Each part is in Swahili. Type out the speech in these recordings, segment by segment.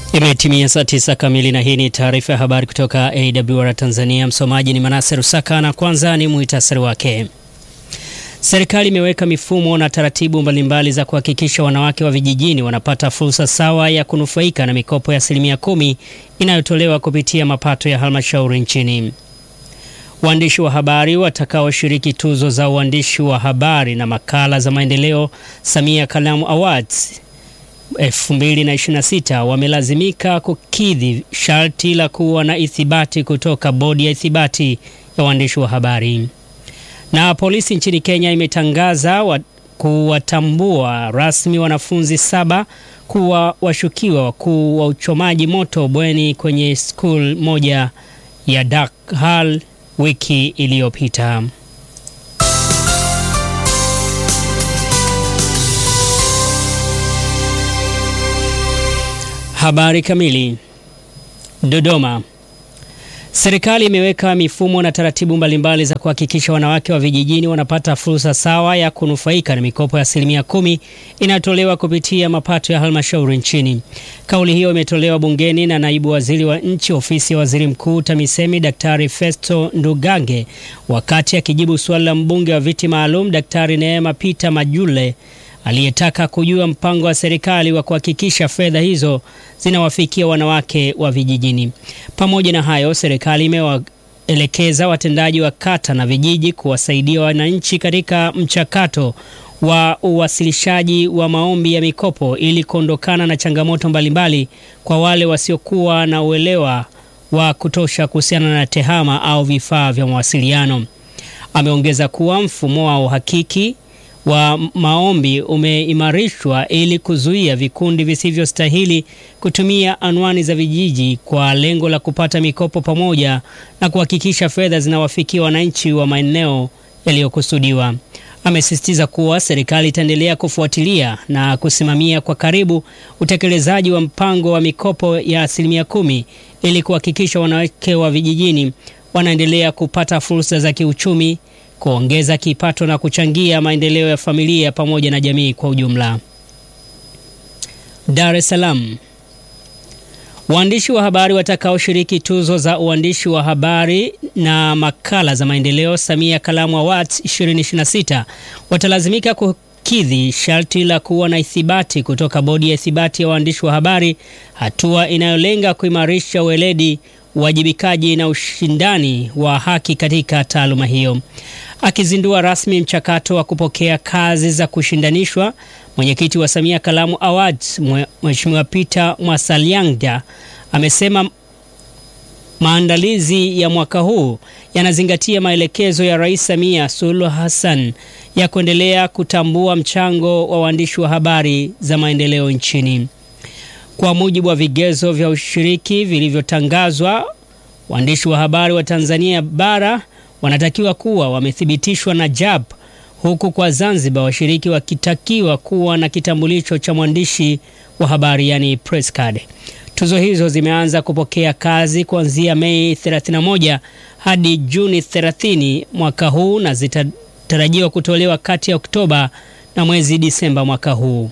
Imetimia saa tisa kamili na hii ni taarifa ya habari kutoka AWR Tanzania. Msomaji ni Manase Rusaka na kwanza ni muhtasari wake. Serikali imeweka mifumo na taratibu mbalimbali za kuhakikisha wanawake wa vijijini wanapata fursa sawa ya kunufaika na mikopo ya asilimia kumi inayotolewa kupitia mapato ya halmashauri nchini. Waandishi wa habari watakaoshiriki tuzo za uandishi wa habari na makala za maendeleo Samia Kalamu Awards 2026 wamelazimika kukidhi sharti la kuwa na ithibati kutoka bodi ya ithibati ya waandishi wa habari. Na polisi nchini Kenya imetangaza wa kuwatambua rasmi wanafunzi saba kuwa washukiwa wakuu wa uchomaji moto bweni kwenye skul moja ya Dakhal wiki iliyopita. Habari kamili. Dodoma. Serikali imeweka mifumo na taratibu mbalimbali za kuhakikisha wanawake wa vijijini wanapata fursa sawa ya kunufaika na mikopo ya asilimia kumi inayotolewa kupitia mapato ya halmashauri nchini. Kauli hiyo imetolewa bungeni na naibu waziri wa nchi ofisi ya waziri mkuu TAMISEMI Daktari Festo Ndugange wakati akijibu suali la mbunge wa viti maalum Daktari Neema Peter Majule aliyetaka kujua mpango wa serikali wa kuhakikisha fedha hizo zinawafikia wanawake wa vijijini. Pamoja na hayo, serikali imewaelekeza watendaji wa kata na vijiji kuwasaidia wananchi katika mchakato wa uwasilishaji wa maombi ya mikopo ili kuondokana na changamoto mbalimbali kwa wale wasiokuwa na uelewa wa kutosha kuhusiana na tehama au vifaa vya mawasiliano. Ameongeza kuwa mfumo wa uhakiki wa maombi umeimarishwa ili kuzuia vikundi visivyostahili kutumia anwani za vijiji kwa lengo la kupata mikopo pamoja na kuhakikisha fedha zinawafikia wananchi wa maeneo yaliyokusudiwa. Amesisitiza kuwa serikali itaendelea kufuatilia na kusimamia kwa karibu utekelezaji wa mpango wa mikopo ya asilimia kumi ili kuhakikisha wanawake wa vijijini wanaendelea kupata fursa za kiuchumi kuongeza kipato na kuchangia maendeleo ya familia pamoja na jamii kwa ujumla. Dar es Salaam. Waandishi wa habari watakaoshiriki tuzo za uandishi wa habari na makala za maendeleo Samia Kalamu Awards 2026 watalazimika kukidhi sharti la kuwa na ithibati kutoka bodi ya ithibati ya waandishi wa habari, hatua inayolenga kuimarisha weledi uwajibikaji na ushindani wa haki katika taaluma hiyo. Akizindua rasmi mchakato wa kupokea kazi za kushindanishwa, mwenyekiti wa Samia Kalamu Awards Mheshimiwa Peter Mwasalyangda amesema maandalizi ya mwaka huu yanazingatia maelekezo ya Rais Samia Suluhu Hassan ya kuendelea kutambua mchango wa waandishi wa habari za maendeleo nchini. Kwa mujibu wa vigezo vya ushiriki vilivyotangazwa, waandishi wa habari wa Tanzania bara wanatakiwa kuwa wamethibitishwa na JAB, huku kwa Zanzibar washiriki wakitakiwa kuwa na kitambulisho cha mwandishi wa habari yani press card. Tuzo hizo zimeanza kupokea kazi kuanzia Mei 31 hadi Juni 30 mwaka huu na zitatarajiwa kutolewa kati ya Oktoba na mwezi Disemba mwaka huu.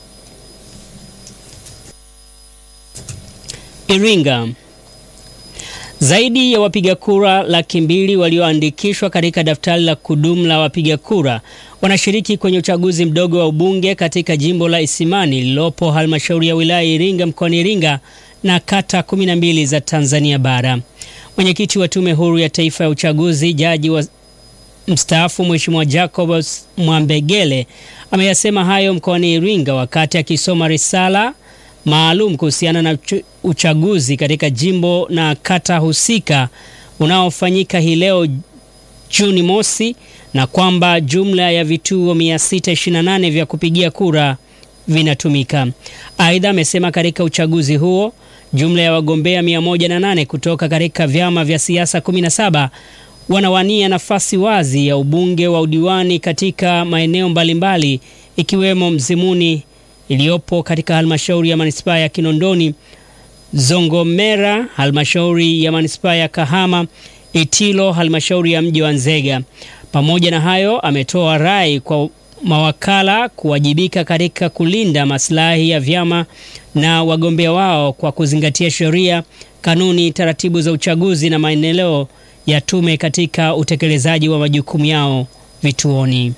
Iringa. Zaidi ya wapiga kura laki mbili walioandikishwa katika daftari la kudumu la wapiga kura wanashiriki kwenye uchaguzi mdogo wa ubunge katika jimbo la Isimani lililopo halmashauri ya wilaya Iringa mkoani Iringa na kata 12 za Tanzania bara. Mwenyekiti wa Tume Huru ya Taifa ya Uchaguzi, jaji wa mstaafu Mheshimiwa Jacob Mwambegele ameyasema hayo mkoani Iringa wakati akisoma risala maalum kuhusiana na uchaguzi katika jimbo na kata husika unaofanyika hii leo Juni mosi, na kwamba jumla ya vituo 628 vya kupigia kura vinatumika. Aidha, amesema katika uchaguzi huo jumla ya wagombea 108 kutoka katika vyama vya siasa 17 wanawania nafasi wazi ya ubunge wa udiwani katika maeneo mbalimbali ikiwemo Mzimuni iliyopo katika halmashauri ya manispaa ya Kinondoni, Zongomera halmashauri ya manispaa ya Kahama, Itilo halmashauri ya mji wa Nzega. Pamoja na hayo, ametoa rai kwa mawakala kuwajibika katika kulinda maslahi ya vyama na wagombea wao kwa kuzingatia sheria, kanuni, taratibu za uchaguzi na maendeleo ya tume katika utekelezaji wa majukumu yao vituoni.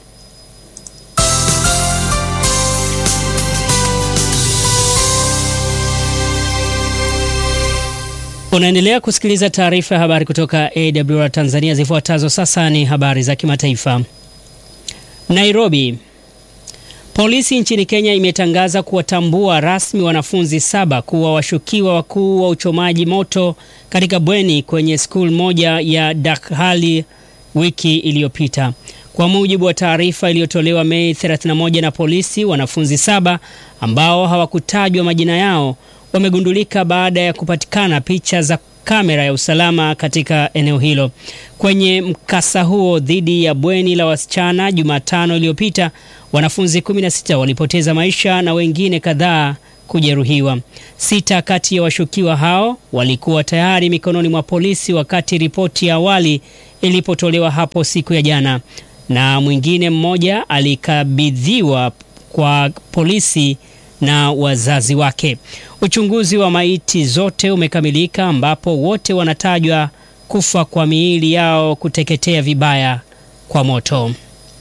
Unaendelea kusikiliza taarifa ya habari kutoka AWR Tanzania. Zifuatazo sasa ni habari za kimataifa. Nairobi. Polisi nchini Kenya imetangaza kuwatambua rasmi wanafunzi saba kuwa washukiwa wakuu wa uchomaji moto katika bweni kwenye skul moja ya Dakhali wiki iliyopita. Kwa mujibu wa taarifa iliyotolewa Mei 31 na polisi, wanafunzi saba ambao hawakutajwa majina yao wamegundulika baada ya kupatikana picha za kamera ya usalama katika eneo hilo. Kwenye mkasa huo dhidi ya bweni la wasichana Jumatano iliyopita, wanafunzi 16 walipoteza maisha na wengine kadhaa kujeruhiwa. Sita kati ya washukiwa hao walikuwa tayari mikononi mwa polisi wakati ripoti ya awali ilipotolewa hapo siku ya jana, na mwingine mmoja alikabidhiwa kwa polisi na wazazi wake. Uchunguzi wa maiti zote umekamilika ambapo wote wanatajwa kufa kwa miili yao kuteketea vibaya kwa moto.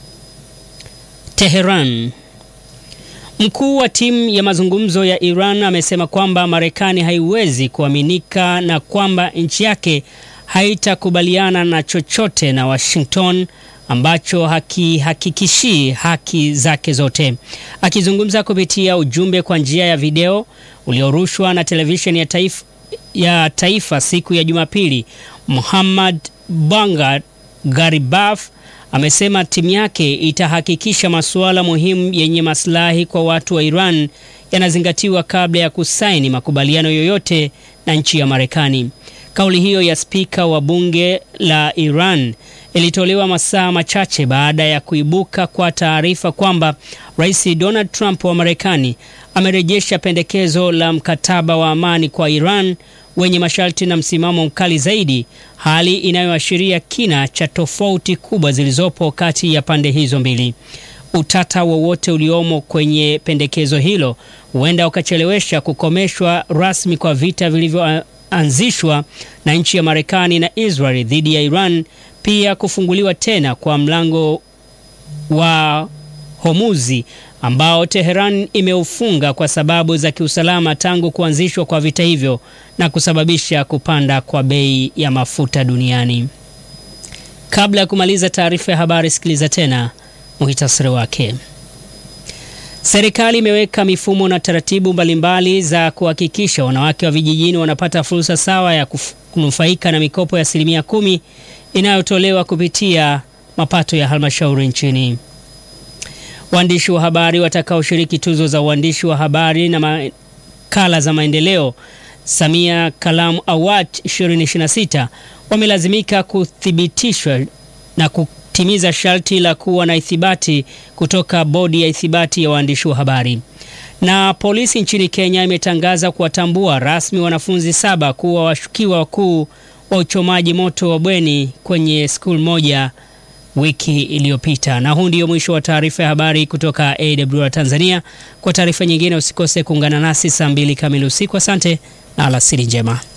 Teheran. Mkuu wa timu ya mazungumzo ya Iran amesema kwamba Marekani haiwezi kuaminika na kwamba nchi yake haitakubaliana na chochote na Washington ambacho hakihakikishii haki zake zote. Akizungumza kupitia ujumbe kwa njia ya video uliorushwa na televisheni ya taifa, ya taifa siku ya Jumapili, Muhammad Banga Garibaf amesema timu yake itahakikisha masuala muhimu yenye maslahi kwa watu wa Iran yanazingatiwa kabla ya kusaini makubaliano yoyote na nchi ya Marekani. Kauli hiyo ya spika wa bunge la Iran ilitolewa masaa machache baada ya kuibuka kwa taarifa kwamba Rais Donald Trump wa Marekani amerejesha pendekezo la mkataba wa amani kwa Iran wenye masharti na msimamo mkali zaidi, hali inayoashiria kina cha tofauti kubwa zilizopo kati ya pande hizo mbili. Utata wowote uliomo kwenye pendekezo hilo huenda ukachelewesha kukomeshwa rasmi kwa vita vilivyoanzishwa na nchi ya Marekani na Israel dhidi ya Iran, pia kufunguliwa tena kwa mlango wa Homuzi ambao Teheran imeufunga kwa sababu za kiusalama tangu kuanzishwa kwa vita hivyo na kusababisha kupanda kwa bei ya mafuta duniani. Kabla ya kumaliza taarifa ya habari, sikiliza tena muhitasari wake. Serikali imeweka mifumo na taratibu mbalimbali za kuhakikisha wanawake wa vijijini wanapata fursa sawa ya kunufaika na mikopo ya asilimia kumi inayotolewa kupitia mapato ya halmashauri nchini. Waandishi wa habari watakaoshiriki tuzo za uandishi wa habari na makala za maendeleo Samia Kalamu Award 2026 wamelazimika kuthibitishwa na kutimiza sharti la kuwa na ithibati kutoka bodi ya ithibati ya waandishi wa habari. Na polisi nchini Kenya imetangaza kuwatambua rasmi wanafunzi saba kuwa washukiwa wakuu wa uchomaji moto wa bweni kwenye skul moja wiki iliyopita. Na huu ndio mwisho wa taarifa ya habari kutoka AWR Tanzania. Kwa taarifa nyingine usikose kuungana nasi saa mbili kamili usiku. Asante na alasiri njema.